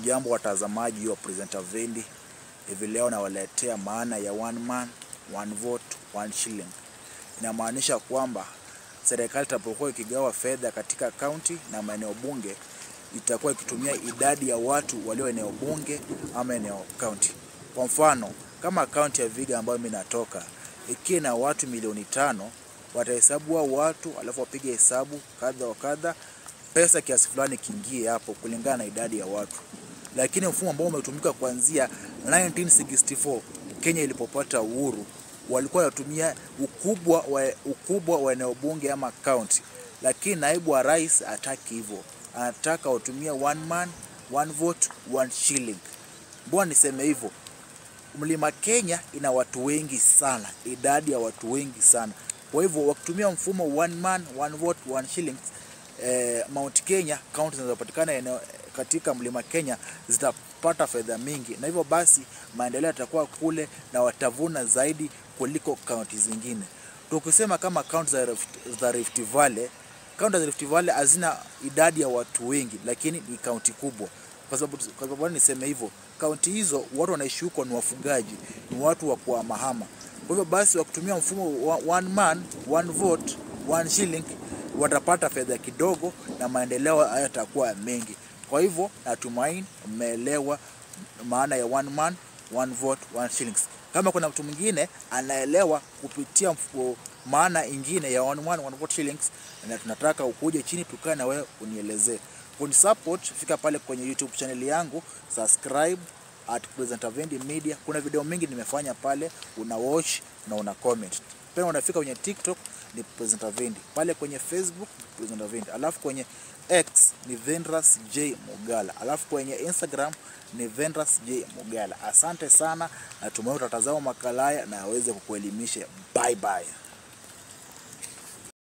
Hamujambo watazamaji wa Presenter Vendi. Hivi leo nawaletea maana ya one man one vote one shilling. Inamaanisha kwamba serikali itapokuwa ikigawa fedha katika kaunti na maeneo bunge itakuwa ikitumia idadi ya watu walio eneo bunge ama eneo kaunti. Kwa mfano kama kaunti ya Viga ambayo mimi natoka ikiwa na watu milioni tano, watahesabu hao watu alafu wapige hesabu kadha wa kadha, pesa kiasi fulani kiingie hapo kulingana na idadi ya watu. Lakini mfumo ambao umetumika kuanzia 1964 Kenya ilipopata uhuru, walikuwa wanatumia ukubwa wa, ukubwa wa eneo bunge ama county, lakini naibu wa rais hataki hivyo, anataka watumie one man one vote one shilling. Mbona niseme hivyo? Mlima Kenya ina watu wengi sana, idadi ya watu wengi sana. Kwa hivyo wakitumia mfumo one man one vote one shilling, eh, Mount Kenya kaunti zinazopatikana eneo katika mlima Kenya zitapata fedha mingi, na hivyo basi maendeleo yatakuwa kule na watavuna zaidi kuliko kaunti zingine. Tukisema kama kaunti za Rift, za Rift Valley, kaunti za Rift Valley hazina idadi ya watu wengi, lakini ni kaunti kubwa. Kwa sababu kwa sababu niseme hivyo, kaunti hizo watu wanaishi huko ni wafugaji, ni watu wa kuhamahama. Kwa hivyo basi wakitumia mfumo wa one man one vote one shilling watapata fedha kidogo na maendeleo hayatakuwa mengi. Kwa hivyo natumaini mmeelewa maana ya one man one vote one shillings. Kama kuna mtu mwingine anaelewa kupitia mfumo maana ingine ya one man one vote shillings, na tunataka ukuje chini tukae na wewe unielezee. Kuni support, fika pale kwenye YouTube channel yangu, subscribe at Presenter Vendi Media. Kuna video mingi nimefanya pale, una watch na una comment. Pia unafika kwenye TikTok ni Presenter Vendi, pale kwenye Facebook Presenter Vendi, alafu kwenye X ni Vendras J Mugala, alafu kwenye Instagram ni Vendras J Mugala. Asante sana, natumai utatazama makala haya na aweze kukuelimisha. Bye bye.